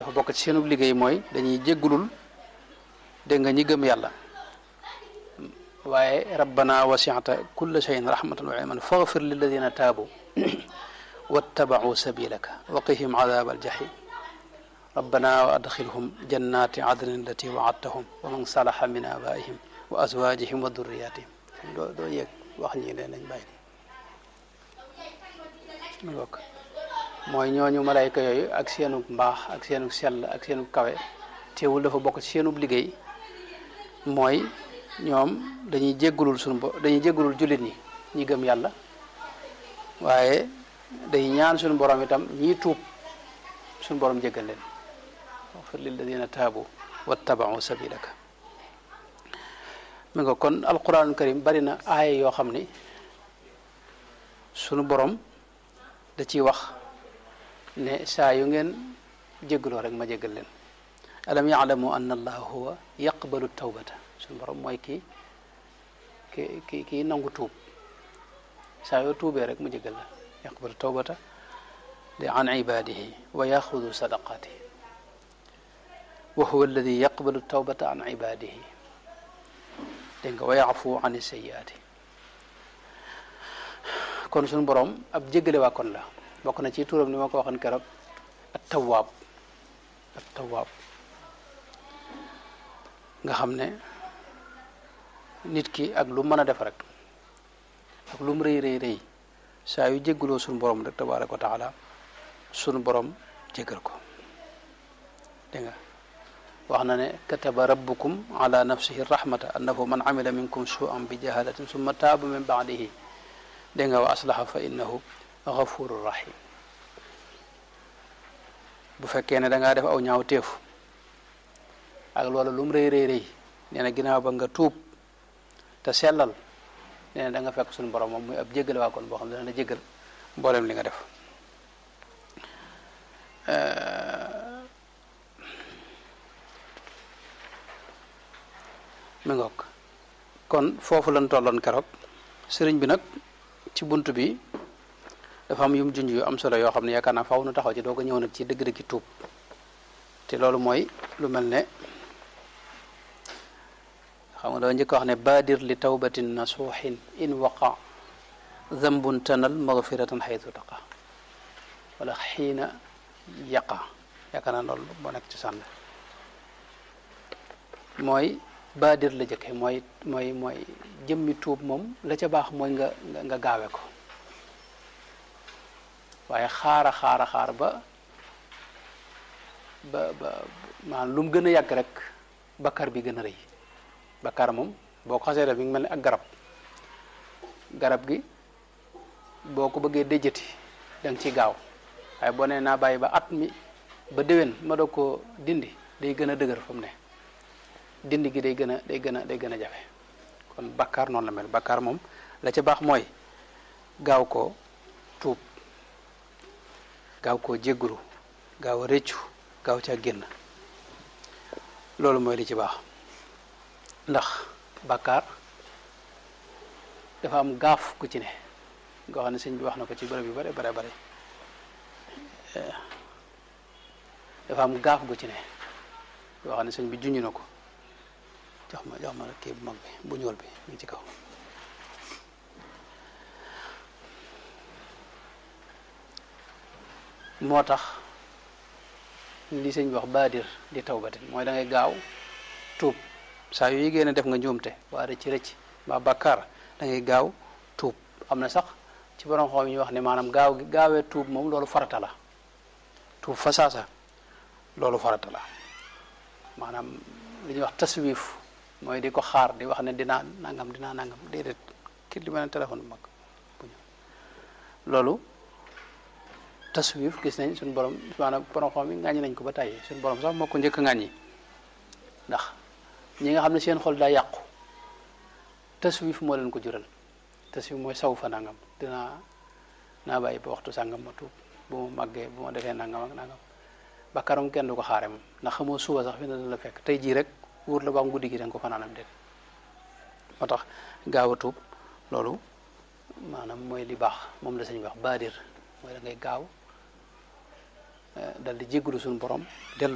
dafa bokk ci seenu liggéey mooy dañuy jéggulul dégg nga ñi gëm yàlla waaye rabbana wasi'ta kulla shay'in rahmatan wa ilman faghfir lilladina taabu wattaba'u sabilaka wa qihim adhab aljahim rabbana wa adkhilhum jannati adnin allati wa'adtahum wa man salaha min abaihim wa azwajihim wa dhurriyatihim doo doo yëg wax ñi leen nañ bàyyi mu bokk mooy ñooñu malayka yooyu ak seenu mbaax ak seenu sell ak seenu kawe teewul dafa bokk ci seenu liggéey mooy ñoom dañuy jéggulul suñu bo dañuy jéggulul jullit ñi ñi gëm yàlla waaye day ñaan suñu borom itam ñii tuub suñu borom jéggal leen waxfir lilladina taabu wattabau sabilaka mi nga kon alquranul karim bari na aaya yoo xam ni sunu borom da ciy wax ne saa yu ngeen jéggaloo rek ma jéggal leen alam yaalamu anna allaha huwa yaqbalu tawbata suñu borom mooy kii ki ki kii nangu tuub saa yoo tuubee rek mu jéggal la yaqbalu tawbata de an ibadihi wa yaxudu sadaqatihi wa huwa alladi yaqbalu tawbata an ibadihi dégg nga wa yafu an sayiati kon suñu borom ab jéggale waa kon la bokk na ci turam ni ma ko waxoon keroog at tawaab at tawaab nga xam ne nit ki ak lu mën a def rek ak lu mu rëy rëy rëy saa yu jéggaloo suñu borom rek tabaraka wa taala suñu borom jéggal ko dégg nga wax na ne kataba rabbukum ala nafsihi rahmata annahu man amila minkum su'an bi jahalatin summa taaba min ba'dihi dégg nga wa aslaha fa innahu ghafurur rahim bu fekkee ne da ngaa def aw ñaaw teefu ak loolu lu mu rëy rëy rëy nee na ginnaaw ba nga tuub te sellal nee na da nga fekk suñu borom moom muy ab jéggal waa kon boo xam ne dana la jéggal mboolem li nga def mi ngoog kon foofu lañ tolloon keroog sëriñ bi nag ci bunt bi dafa am yum junj yu am solo yoo xam ne yaakaar naa faaw nu taxaw ci doo ko ñëw nag ci dëgg-dëggi tuub te loolu mooy lu mel ne xam nga doo njëkk wax ne baadir li tawbatin nasuuxin in waqa zambun tanal magfiratan xaytu taqa wala xiina yaqa yaakaar naa loolu moo nekk ci sànn mooy baadir la jëkke mooy mooy mooy jëmmi tuub moom la ca baax mooy nga nga gaawe ko waaye xaara xaara xaar ba ba ba maanaam lu mu gën a yàgg rek bakkar bi gën a rëy bakkar moom boo ko xasee def mi ngi mel ni ak garab garab gi boo ko bëggee déjjati da nga ciy gaaw waaye boo nee naa bàyyi ba at mi ba déwén ma doog koo dindi day gën a dëgër fa mu ne dindi gi day gën a day gën a day gën a jafe kon bakkar noonu la mel bakkar moom la ca baax mooy gaaw koo tuub gaaw koo jéggulu gaaw a rëccu gaaw caa génn loolu mooy li ci baax ndax bàkkaar dafa am gaaf gu ci ne nga xam ne sëñ bi wax na ko ci bërëb yu bare bare bare dafa am gaaf gu ci ne yoo xam ne sëñ bi junj na ko jox ma jox ma kii bu mag bi bu ñuul bi mu ngi ci kaw moo tax li sëñ bi wax baadir di tawbatin mooy da ngay gaaw tuub saa yu yégée ne def nga njuumte waa rëcc rëcc mbaa bàkkaar da ngay gaaw tuub am na sax ci borom xoom ñu wax ne maanaam gaaw gi gaawee tuub moom loolu farata la tuub fa saasa loolu farata la maanaam li ñuy wax taswif mooy di ko xaar di wax ne dinaa nangam dinaa nangam déedéet kii li ma ne téléphone bu mag bu ñu loolu taswif gis nañ suñu borom maanaam borom xam yi ŋàññi nañ ko ba tàyyi suñu borom sax moo ko njëkk a ŋàññi ndax ñi nga xam ne seen xol daa yàqu taswif moo leen ko jural taswif mooy saw fa nangam dinaa naa bàyyi ba waxtu sàngam ma tuub bu ma màggee bu ma defee nangam ak nangam bakkaram kenn du ko xaare moom ndax xamoo suba sax fi na la fekk tey jii rek wóor la ba am guddi gi danga ko fanaanam déet moo tax gaaw a tuub loolu maanaam mooy li baax moom la sañ wax baadir mooy da ngay gaaw dal di jéggulu suñu borom dellu